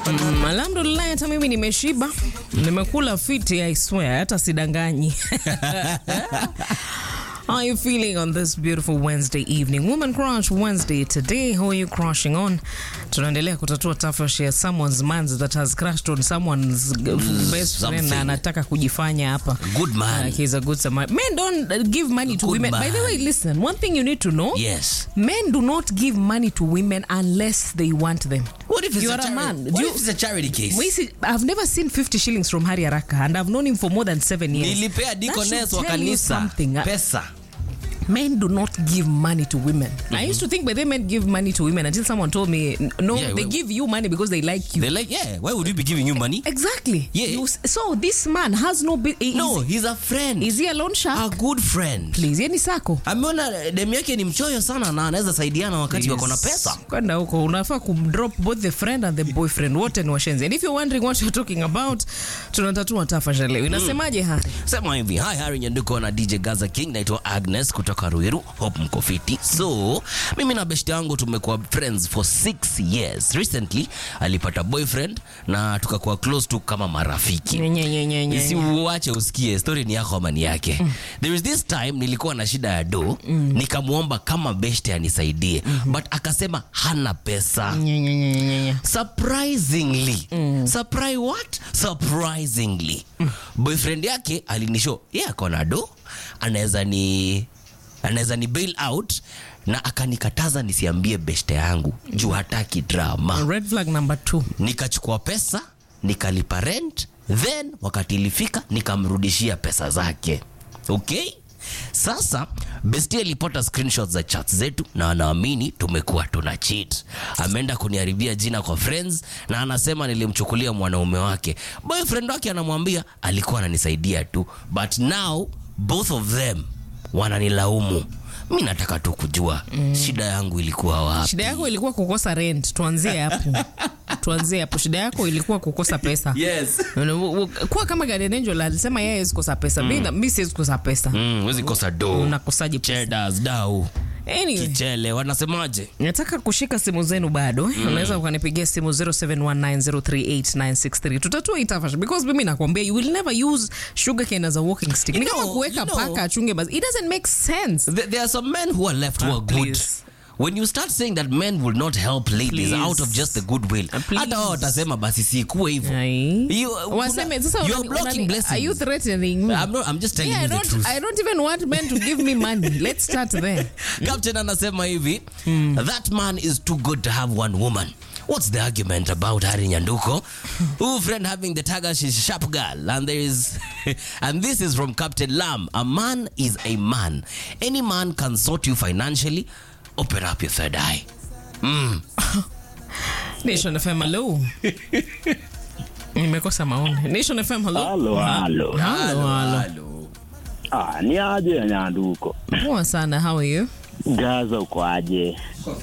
Mm, alhamdulillah hata mimi nimeshiba nimekula fiti i swear hata sidanganyi How are you feeling on this beautiful Wednesday evening? Woman Crush Wednesday today. Who are you crushing on? Tunaendelea kutatua tafash ya someone's man that has crushed on someone's best friend something. na anataka kujifanya hapa. Good man. Uh, he's a good Samaritan. Men don't uh, give money to Good women. By the man. way, listen, one thing you need to know. Yes. Men do not give money to women unless they want them. What if it's You a are a charity? man. What Do you- if it's a charity case? We see, I've never seen 50 shillings from Hari Araka and I've known him for more than seven years. Nilipea That deaconess should wa tell you kanisa something. Uh, pesa. Men do not give money to women. I used to think, but they men give money to women until someone told me, n- no, Yeah, they well- give you money because they like you. They're like, yeah, why would we be giving you money? exactly. Yeah. You s- so this man has no. Bi- is, No, he's a friend. Is he a loan shark? a good friend. Please, yeni sako. Ameona demu yake ni mchoyo sana na anaweza saidiana wakati wako na pesa. kwenda huko unafaa kumdrop both the friend and the boyfriend wote ni washenzi and if you're wondering what you're talking about tunatatua tafasha leo inasemaje hari Sema hivi, hi Harry Nyanduko na DJ Gaza King, naitwa Agnes kutoka Ruiru. Hope mko fiti. So, mimi na beshte yangu tumekuwa friends for six years. Recently alipata boyfriend na tukakuwa close tu kama marafiki. Nye, nye, nye, nye, nye. si uache usikie story ni yako ama ni yake there is this time nilikuwa na shida ya do nikamwomba kama beshte anisaidie but akasema hana pesa Nye, nye, nye, nye, nye. surprisingly surprise what surprisingly boyfriend yake alinisho ye yeah, akona do anaweza ni anaweza ni bail out na akanikataza nisiambie beshte yangu juu hataki drama red flag number two nikachukua pesa nikalipa rent then wakati ilifika nikamrudishia pesa zake okay sasa besti alipata screenshots za chats zetu na anaamini tumekuwa tuna cheat ameenda kuniharibia jina kwa friends na anasema nilimchukulia mwanaume wake boyfriend wake anamwambia alikuwa ananisaidia tu but now both of them wananilaumu mi nataka tu kujua shida yangu ilikuwa wapi shida yako ilikuwa kukosa rent tuanzie hapo tuanzie hapo shida yako ilikuwa kukosa pesa yes kuwa kama Guardian Angel alisema yeye hawezi kosa pesa mi na- mi siwezi kosa pesa Mm, wezi kosa do unakosaje pesa chedas dau anyway kichele wanasemaje nataka kushika simu zenu bado mm. unaweza ukanipigia simu 0719038963 tutatua itafash because mimi nakwambia you will never use sugar cane as a walking stick ni You kama know, kuweka you know. paka achunge basi it doesn't make sense There, there are some men who are left who Ah, are good please. when you start saying that men will not help ladies Please. out of just the goodwill Ah, please. hata wao watasema basi sikuwe hivyo Ai. You- waseme sasa you are unani- blocking unani- blessings. are you threatening me I'm, not, I'm just telling yeah, I you the don't, truth I don't even want men to give me money. Let's start there. captain anasema hivi that man is too good to have one woman What's the argument about Hari Nyanduko? Who friend having the taga she's sharp girl and there is and this is from Captain Lam. A man is a man. Any man can sort you financially. Open up your third eye. Mm. Nation FM, hello. Nimekosa maoni. Nation FM, hello. Halo, halo. Halo, halo. Hello. Ah, ni aje ya Nyanduko? Poa sana, how are you? Gaza uko aje?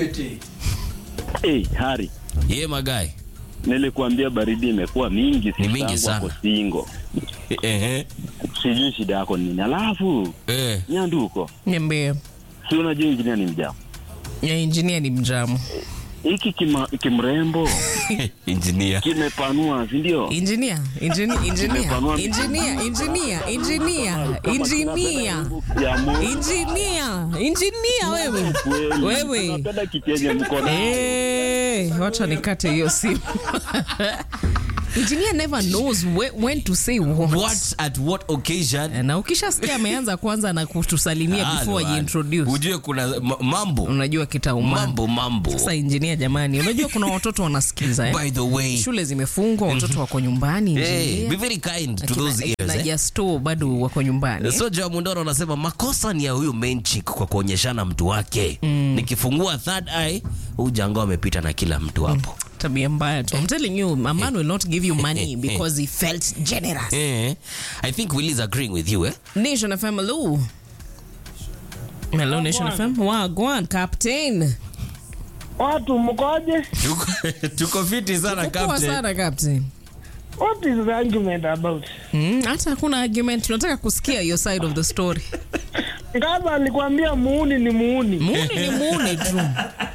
Hey, Hari, Yeah, my guy. nilikuambia baridi imekuwa mingi Ni mingi tangu sana. hapo singo. Eh, Sijui shida yako ni nini. Alafu eh. Nyanduko, Niambie. si unajua injinia ni mjamu. Ya engineer ni mjamu. Hiki kima- kimrembo Engineer. kimepanua, si ndio? Engineer, engineer, engineer, Nimepanua- engineer, engineer, engineer, Kama engineer. tunapenda ya Mungu Engineer, engineer wewe. kweli. Wewe. Tunapenda kitenye mkono. Eh, wacha nikate hiyo simu. engineer never knows whe- when to say what. What at what occasion? Na ukishasikia ameanza kwanza na kutusalimia before Halo, halo. ajiintroduce. Ujue kuna ma- mambo. Unajua kitaumana. Mambo mambo. Sasa engineer jamani, unajua kuna watoto wanasikiza eh? By the way, Shule zimefungwa, watoto wako nyumbani. hey, engineer. be very kind to Akina- those akina ears. Eh? Justo bado wako nyumbani. So Joa Mundoro anasema makosa ni ya huyu main chick kwa kuonyeshana mtu wake. Nikifungua third eye, huyu jango amepita na kila mtu hapo. tabia mbaya tu. I'm telling you, a man will not give you money because he felt generous. Eh, I think Willie is agreeing with you, eh? Nation FM, hello. Hello, Nation FM. Wagwan, Captain. Watu mkoje? Tuko, tuko fiti sana Poa captain. sana Captain. What is the argument about? Mm, hata hakuna argument, tunataka kusikia your side of the story. Ngaza alikwambia muuni ni muuni. Muuni ni muuni tu.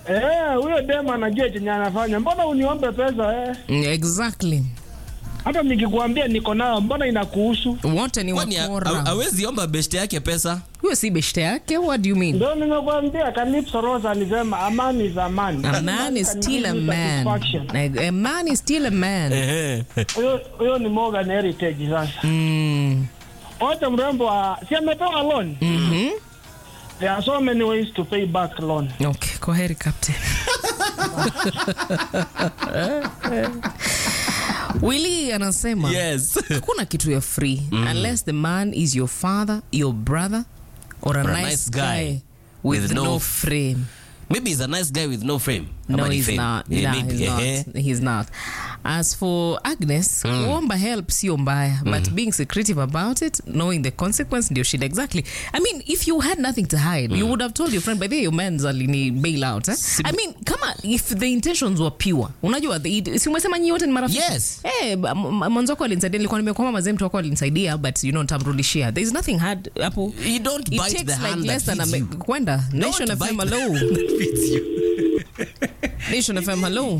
Eh, huyo dem anajua chenye anafanya. Mbona uniombe pesa eh? Mm, exactly Hata nikikuambia niko nayo, mbona inakuhusu? wote ni Kwani ha- wakora hawezi omba beshte yake pesa? huyo si beshte yake what do you mean Ndio nimekuambia Calypso Rose alisema amani is amani. a man is Can still a give you man satisfaction. a, a man is still a man Huyo huyo ni Morgan Heritage sasa. mm. Wacha mrembo wa si ametoa loan. Mhm. There are so many ways to pay back loan. okay kwa heri captain willi anasema Yes. hakuna kitu ya free unless the man is your father your brother or a, Or a nice, nice guy, guy with, with no, no frame Maybe he's a nice guy with no frame. no Ama ni he's fame. not, Yeah, nah, maybe, he's, eh. not. he's not as for agnes kuomba help sio mbaya but being secretive about it knowing the consequence ndio shida exactly i mean if you had nothing to hide you would have told your friend by the way your man's alini bail out eh? i mean kama if the intentions were pure unajua the- si umesema nyi wote ni marafiki Yes. Eh, m- m- mwanzo wako alinisaidia nilikuwa nimekwama mazee mtu wako alinisaidia but you know nitamrudishia there is nothing hard hapo You don't it bite takes the like hand less that than a feeds me- you. kwenda nation Don't fm bite the hello hand that feeds you. nation fm hello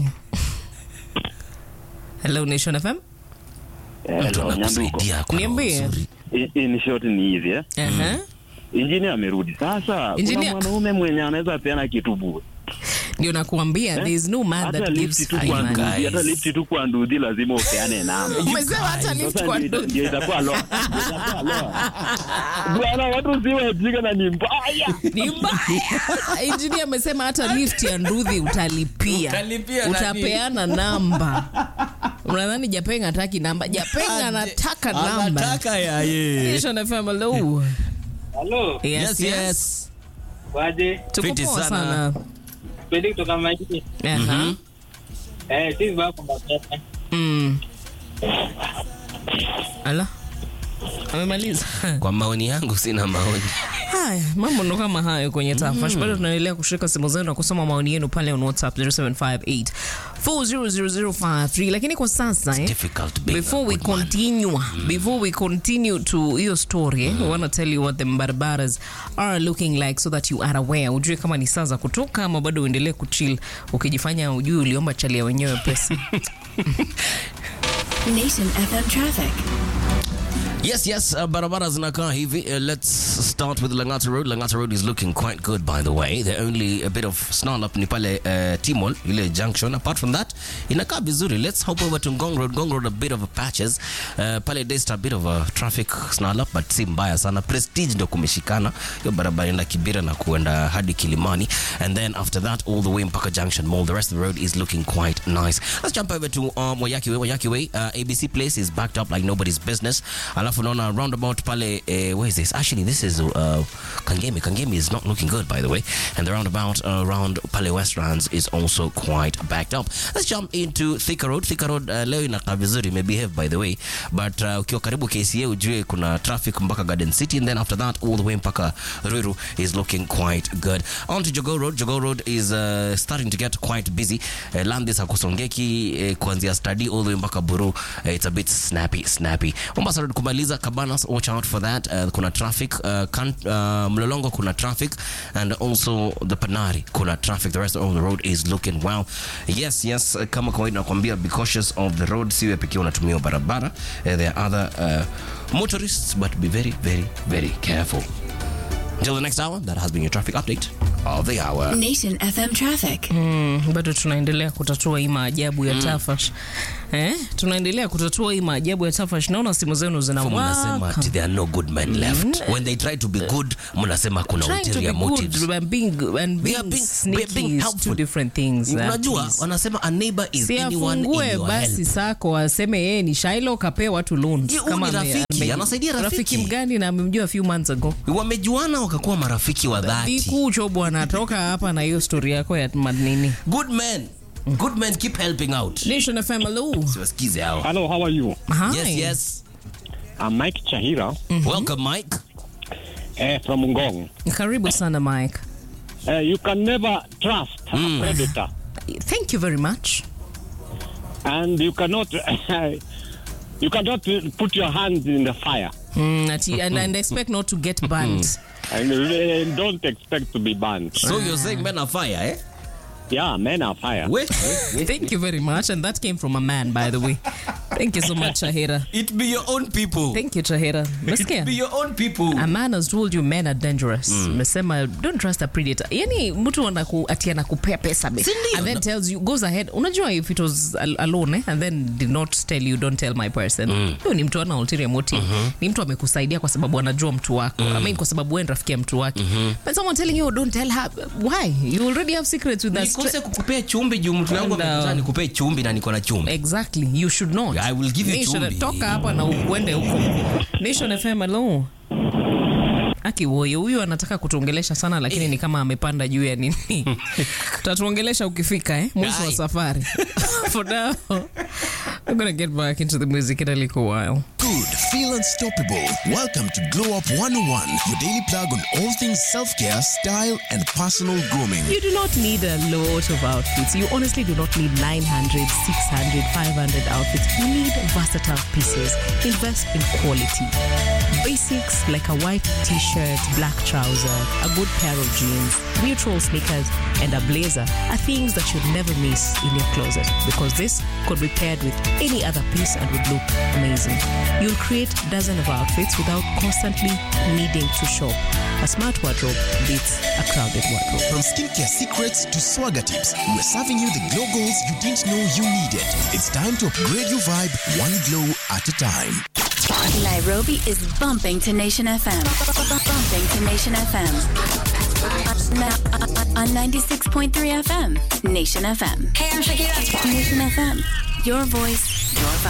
hello nation fm Mtu Hello, Nyanduko. anakusaidia kwa roho Niambie. nzuri. I- In short ni hivi eh. Aha. Injinia amerudi sasa. Engineer- Kuna mwanaume mwenye anaweza peana kitu bure. ndio nakuambia there is no man Hata that lifti gives tu free kwa money. guys. ndudhi, hata lifti tu kwa ndudhi lazima upeane namba. umesema hata lift Sasa kwa ndio ita- ndugu. ndio itakuwa loa. Itakuwa loa. Bwana watu si wajinga na ni mbaya. ni mbaya injinia amesema hata lift ya ndudhi utalipia Utalipia nani? utapeana namba unadhani japenga hataki namba japenga anataka namba Anataka ya ye. Nation FM, hello. Halo, Yes, yes. waje Tuko Fiti poa sana. sana pendi kutoka maji. Aha. Eh, si vibaya kwamba pesa. Mm. ala amemaliza Kwa maoni yangu sina maoni. haya mambo ndo kama hayo kwenye tafash bado tunaendelea kushika simu zenu na kusoma maoni yenu pale on whatsapp 0758 40053 lakini kwa sasa eh, Difficult being before a we good man. continue before we continue to hiyo story eh, we want to tell you what the barbaras are looking like so that you are aware ujue kama ni saa za kutoka ama bado uendelee kuchill ukijifanya ujui uliomba chalia wenyewe pesa Nation FM traffic. Yes, yes, uh, barabara zinakaa hivi. Uh, let's start with Langata Road. Langata Road is looking quite good, by the way. There only a bit of snarl up ni pale uh, Timol, ile junction. Apart from that, inakaa vizuri. Let's hop over to Ngong Road. Ngong Road, a bit of a patches. Uh, pale Daystar, a bit of a traffic snarl up, but si mbaya sana. Prestige ndo kumeshikana. Hiyo barabara ina Kibira na kuenda hadi Kilimani. And then after that, all the way mpaka Junction Mall. The rest of the road is looking quite nice. Let's jump over to um, Wayaki Way. Wayaki Way, uh, ABC Place is backed up like nobody's business. Alafu naona roundabout pale, uh, where is this? Actually, this is uh, Kangemi. Kangemi is not looking good, by the way. And the roundabout uh, around Pale Westlands is also quite backed up. Let's jump into Thika Road. Thika Road uh, leo inakaa vizuri, imebehave by the way. But uh, ukiwa karibu KCA ujue kuna traffic mpaka Garden City and then after that all the way mpaka Ruiru is looking quite good. On to Jogoo Road. Jogoo Road is uh, starting to get quite busy. Uh, Landis hakusongeki uh, kuanzia study all the way mpaka Buru. Uh, it's a bit snappy snappy. Mombasa Road kumaliza Cabanas, watch out for that. Uh, kuna traffic uh, kan, uh, Mlolongo kuna traffic and also the Panari kuna traffic. The rest of the road is looking well. Yes, yes, uh, kama kawaida nakwambia be cautious of the road. Siwe pekee unatumia barabara. Uh, there are other uh, motorists but be very very very careful. Until the next hour, that has been your traffic update of the hour. Nation FM traffic. bado tunaendelea kutatua hii maajabu ya tafash eh? tunaendelea kutatua hii maajabu ya tafash naona simu zenu Alafu mnasema zinawaka ati there are no good men left when they try to be good mnasema kuna Trying to be ulterior motives good and being, and They are being being- sneaky being is two helpful. different things. uh, unajua please. wanasema a neighbor is si anyone in afungue your basi help sako aseme yeye ni shailo kapee watu loans Ye, huyu ni ame- rafiki, ame- anasaidia rafiki. mgani na amemjua a few months ago wamejuana wakakuwa marafiki wa dhati bikucho bwana toka hapa na hiyo story yako ya madnini good men good men keep helping out nation fm hello siwasikize hao Hello, how are you? Hi. yes yes I'm Mike Chahira welcome mike eh, from Ngong. karibu sana mike Uh, you can never trust a predator thank you very much and you cannot you cannot put your hands in the fire mm, ati, and, and expect not to get banned and uh, don't expect to be banned. so you're saying men are fire eh Yeah, men are fire. We, we, Thank you very much. And that came from a man, by the way. Thank you so much, Shahira. it be your own people. Thank you, Shahira. It be Nasikia? your own people. A man has told you men are dangerous. Mesema don't trust a predator. Yani mtu anaku ati anakupea pesa be. Si ndio? And then tells you goes ahead. Unajua if it was al alone eh, and then did not tell you don't tell my person. Huyo ni mtu ana ulterior motive. Ni mtu amekusaidia kwa sababu anajua mtu wako. I mean kwa sababu wewe ni rafiki ya mtu wake. But someone telling you don't tell her why? You already have secrets with that. nikose kukupea chumbi juu mtu wangu And, uh, amekuza nikupee chumbi na niko na chumbi Exactly. You should not. I will give you Nation, chumbi. toka hapa na uende huko. Nation FM hello. Aki woyo huyu anataka kutuongelesha sana lakini ni kama amepanda juu ya nini. Tutatuongelesha ukifika eh mwisho wa Aye. safari. For now, I'm gonna get back into the music in a little while. Good, feel unstoppable. Welcome to Glow Up 101, your daily plug on all things self care, style, and personal grooming. You do not need a lot of outfits. You honestly do not need 900, 600, 500 outfits. You need versatile pieces. Invest in quality. Basics like a white t shirt, black trouser, a good pair of jeans, neutral sneakers, and a blazer are things that you'd never miss in your closet because this could be paired with any other piece and would look amazing. You'll create dozens of outfits without constantly needing to shop. A smart wardrobe beats a crowded wardrobe. From skincare secrets to swagger tips, we're serving you the glow goals you didn't know you needed. It's time to upgrade your vibe one glow at a time. Nairobi is bumping to Nation FM. Bumping to Nation FM. On- On 96.3 FM. Nation FM. Hey, I'm Shakira. Nation FM. Your voice, your vibe.